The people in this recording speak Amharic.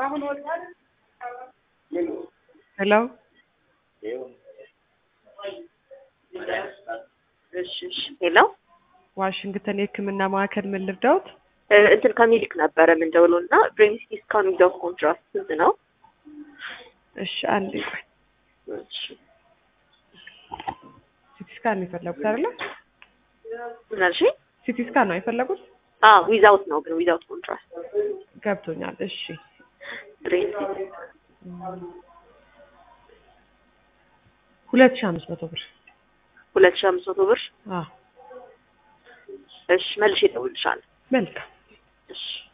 ሄሎ እሺ እሺ ሄሎ ዋሽንግተን የህክምና ማዕከል ምን ልርዳዎት? እ እንትን ከሚልክ ነበረ የምንደውለው እና ብሬን ሲቲ ስካን ዊዛውት ኮንትራስት ስንት ነው? እሺ አንዴ ቆይ እሺ ሲቲ ስካን ነው የፈለጉት አይደለ? ምን አልሽኝ? ሲቲ ስካን ነው የፈለጉት? አዎ ዊዛውት ነው ግን ዊዛውት ኮንትራስት ገብቶኛል። እሺ ብሬን ሲቲ ሁለት ሺህ አምስት መቶ ብር ሁለት ሺህ አምስት መቶ ብር አዎ እሺ መልሼ እደውልልሻለሁ መልካም እሺ